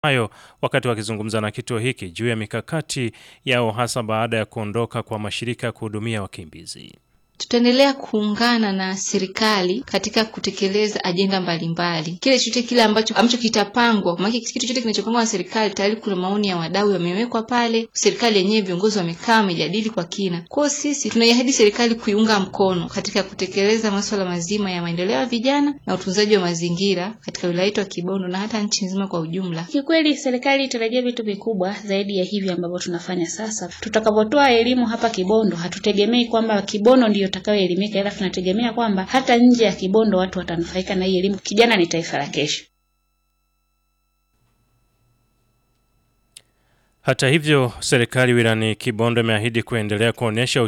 hayo wakati wakizungumza na kituo hiki juu ya mikakati yao hasa baada ya kuondoka kwa mashirika ya kuhudumia wakimbizi. Tutaendelea kuungana na serikali katika kutekeleza ajenda mbalimbali, kile chochote kile ambacho ambacho kitapangwa. Maana kitu chochote kinachopangwa na serikali tayari kuna maoni ya wadau yamewekwa pale, serikali yenyewe viongozi wamekaa wamejadili kwa kina. Kwa hiyo sisi tunaiahidi serikali kuiunga mkono katika kutekeleza masuala mazima ya maendeleo ya vijana na utunzaji wa mazingira katika wilaya yetu ya Kibondo na hata nchi nzima kwa ujumla. Kikweli serikali itarajia vitu vikubwa zaidi ya hivi ambavyo tunafanya sasa. Tutakapotoa elimu hapa Kibondo, hatutegemei kwamba Kibondo ndiyo takayoelimika, ila tunategemea kwamba hata nje ya Kibondo watu watanufaika na hii elimu. Kijana ni taifa la kesho. Hata hivyo, serikali wilayani Kibondo imeahidi kuendelea kuonyesha